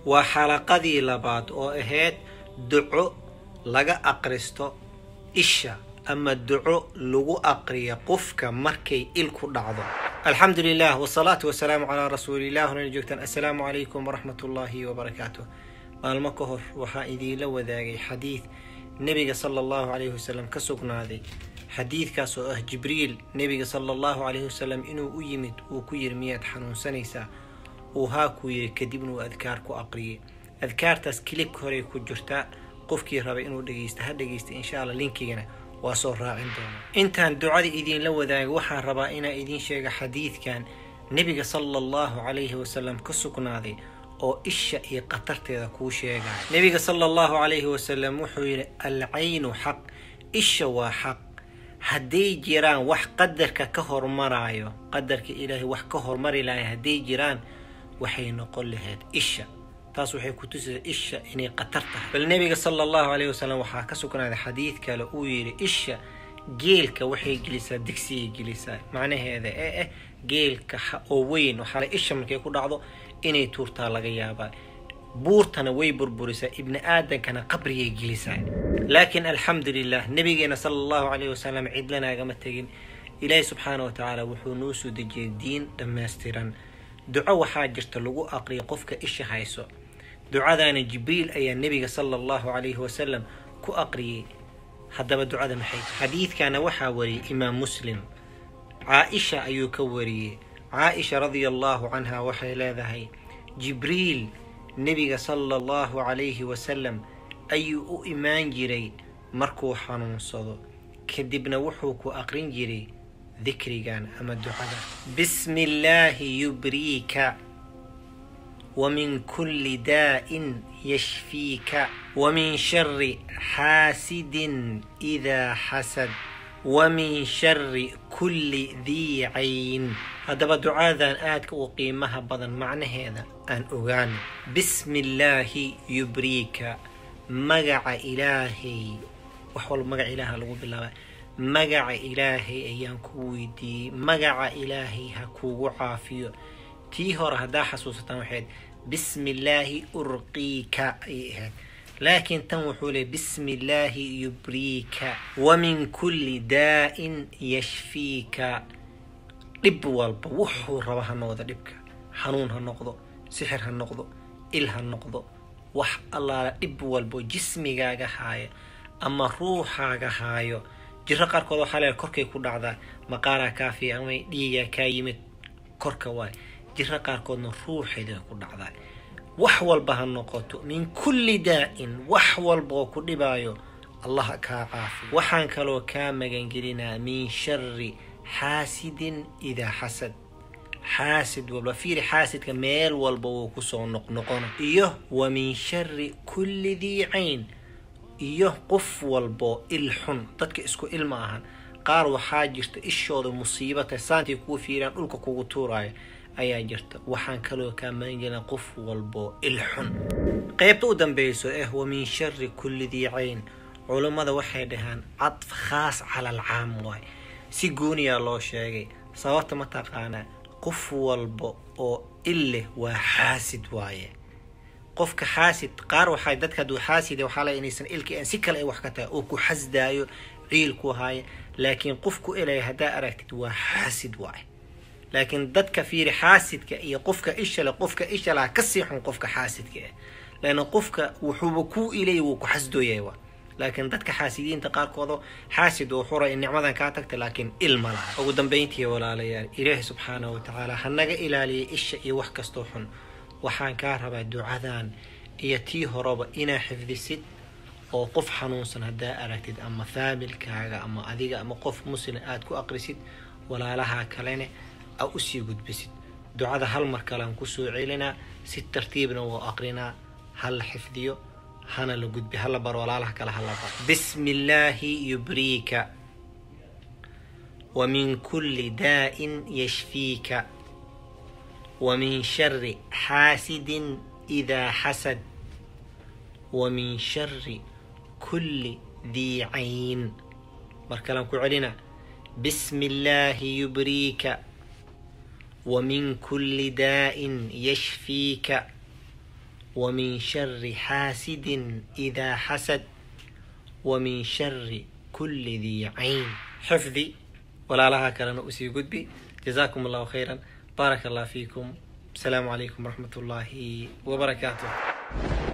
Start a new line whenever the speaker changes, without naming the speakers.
waa xalaqadii labaad oo ahayd duco laga aqristo isha ama duco lagu aqriya qofka markay il ku dhacdo alxamdu lilah wsalaatu wasalaamu calaa rasuulilah horana joogtaan assalaamu calaykum waraxmat ullaahi wabarakaatu maalmo ka hor waxaa idiinla wadaagay xadiid nebiga sala allahu calayhi wasalam ka sugnaaday xadiidkaas oo ah jibriil nebiga sala allahu calayhi wasalam inuu u yimid uu ku yiri miyaad xanuunsanaysaa uu haa kuu yiri kadibna uu adkaar ku aqriyay adkaartaas kilib horey ku jirtaa qofkii rabay inuu dhegeysta ha dhegeysta insha alla linkigana waa soo raacin doona intaan ducada idiinla wadaaga waxaan rabaa inaa idiin sheega xadiidkan nebiga sala allahu calayhi wasalam ka sugnaaday oo isha iyo khatarteeda kuu sheegaya nebiga sala allahu calayhi wasalam wuxuu yidhi alcaynu xaq isha waa xaq hadday jiraan wax qadarka ka hormaraayo qadarka ilaahay wax ka hormari lahay hadday jiraan waxay noqon lahayd isha taas waxay ku tusaysa isha inay khatar tahay bal nebiga sala allahu calayhi wasalam waxaa ka sugnaaday xadiid kale uu yidhi isha geelka waxay gelisaa digsigay gelisaa macnaheeda ee ah geelka oo weyn waxaa isha markay ku dhacdo inay tuurtaa laga yaabaa buurtana way burburisaa ibni aadankana qabrigay gelisaa laakiin alxamdu lilah nabigeena sala allahu calayhi wasalam cidlanaagama tegin ilaahi subxaana wa tacaala wuxuu noo soo dejiyay diin dhammaystiran duco waxaa jirta lagu aqriya qofka isha hayso ducadaana jibriil ayaa nebiga sala allahu calayhi wasalam ku aqriyay haddaba ducada maxay xadiidkana waxaa wariyay imaam muslim caa-isha ayuu ka wariyey caa-isha radia allahu canha waxay leedahay jibriil nebiga sala allahu calayhi wasalam ayuu u imaan jiray markuu xanuunsado kadibna wuxuu ku aqrin jiray dikrigan ama ducada bismi illaahi yubriika ومن كل داء يشفيك ومن شر حاسد إذا حسد ومن شر كل ذي عين هذا دعاء آدك وقيمها بدن معنى هذا أن أغاني بسم الله يبريك مقع إلهي وحول مقع إله لغو بالله مقع إلهي أيان كويدي مقع إلهي هكو عافيو tii hore haddaa xasuusataan waxayd bismi illaahi urqiika ayay ahayd laakiin tan wuxuu leey bismi illaahi yubriika wa min kulli daa'in yashfiika dhib walba wuxuu raba ha noqdo dhibka xanuun ha noqdo sixir ha noqdo il ha noqdo wax allaala dhib walbo jismigaaga haaya ama ruuxaaga haayo jiro qaarkood waxaa leeay korkay ku dhacdaa maqaaraa kaafiya ama dhiigaa kaa yimid korka waay jiro qaarkoodna ruuxeeda ku dhacdaa wax walba ha noqoto min kulli daa'in wax walba oo ku dhibaayo allah kaa caafiyo waxaan kaloo kaa magangelinaa min shari xaasidin idaa xasad xaasid walba fiiri xaasidka meel walba wuu kusoo noqnoqona iyo wa min shari kulli dii cayn iyo qof walbo il xun dadka isku il ma ahan qaar waxaa jirta ishooda musiibata saantay kuu fiiraan dhulka kugu tuuraayo ayaa jirta waxaan kaloo kaa maangelina qof walbo il xun qeybta u dambeyso eh wa min shari kulli dii cayn culummada waxay dhahaan cadf khaas cala alcaam waay si gooniyaa loo sheegay sababta ma taqaanaa qof walba oo il leh waa xaasid waaye qofka xaasid qaar waxaa dadka hadduu xaasid waxaa la inaysan ilka si kale ay wax ka tahay oo ku xasdaayo ciil ku haaya laakiin qofku ilaya haddaa aragtid waa xaasid waaye laakiin dadka fiiri xaasidka iyo qofka ishale qofka ishalaha kasii xun qofka xaasidka ah laana qofka wuxuuba kuu ilay wuu ku xasdooyay wa laakiin dadka xaasidiinta qaarkooda xaasid oo xura in nicmadan kaa tagta laakiin ilma laha ugu dambeyntii walaalayaal ilaahi subxaanahu watacaala hanaga ilaaliyay isha iyo wax kastoo xun waxaan kaa rabaa ducadan iyo tii horeba inaa xifdisid oo qof xanuunsan haddaa aragtid ama faamilkaaga ama adiga ama qof muslim aada ku aqrisid walaalaha kalene a usii gudbisid ducada hal mar kalean kusoo celinaa si tartiibna wuu aqrinaa hala xifdiyo hana la gudbi hala bar walaalaha kale hala bar bismi illaahi yubriika wa min kulli daa'in yashfiika wa min shari xaasidin idaa xasad wa min shari kulli dii cayn mar kalean ku celinaa bismi illaahi yubriika ومن كل داء يشفيك ومن شر حاسد إذا حسد ومن شر كل ذي عين حفظي ولا لها كلام أسي قدبي جزاكم الله خيرا بارك الله فيكم السلام عليكم ورحمة الله وبركاته